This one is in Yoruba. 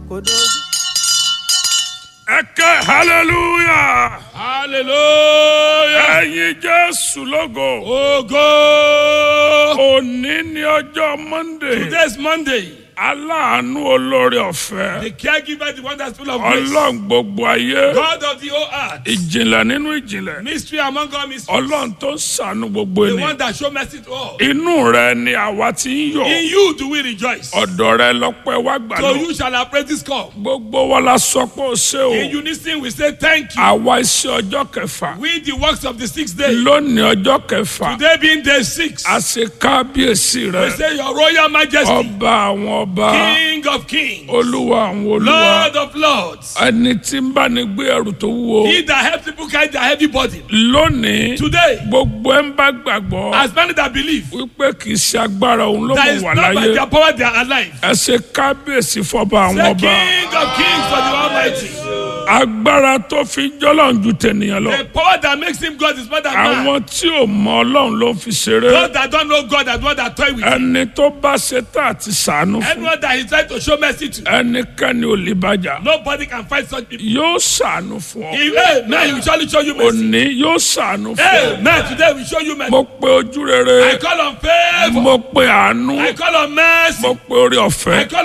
kò dójú. ẹ ké hallelujah hallelujah. ẹyin jésù lógo Ogo. òní ní ọjọ́ monday Today's Monday. aláàánú olórí ọ̀fẹ́ The caregiver, the one that's full of grace. ọlọ́run gbogbo ayé God of the whole earth. ìjìnlẹ̀ nínú ìjìnlẹ̀ Mystery among all mysteries. ọlọ́run tó ń ṣàánú gbogbo The ènìyàn one that show mercy to all. inú rẹ ni àwa ti ń yọ̀ In you do we rejoice. ọ̀dọ̀ rẹ lọ́pẹ́ wá gbà So lọ you shall appraise this call. gbogbo wa la sọ pé ó ṣe o In unison we say thank you. àwa iṣẹ́ ọjọ́ kẹfà We the works of the sixth day. lónìí ọjọ́ kẹfà Today being day six. a ṣe kábíyèsí We rẹ say your royal majesty. ọba àwọn ọba King of kings. olúwa àwọn olúwa Lord of lords. ẹni tí ń bá ní gbé ẹrù tó wúwo He that helps people carry their heavy burden. lónìí Today, gbogbo ẹ ń bá gbàgbọ́ as many that believe wípé kì í ṣe agbára òun ló that mọ̀ is wà not by láyé their power they are alive. ẹ ṣe kábíyèsí fọba àwọn The ọba King of kings for the Almighty. agbára tó fi jọlọ́run ju tènìyàn lọ The power that makes him God is more than man. àwọn tí ò mọ ọlọ́run ló ń fi ṣeré Those that don't know God are the one that toy with him. ẹni tó bá ṣe tá àti sànú fún Anyone that he trying to show mercy to, ẹnikẹ́ni ò lè bàjá nobody can fight such people. yóò sànú fún ọ He, amen. He will surely show you mercy. òní yóò sànú fún ọ Amen. Today we show you mercy. mo pe ojú rere I call on favor. mo pe àánú I call on mercy. mo pe orí ọ̀fẹ́ I call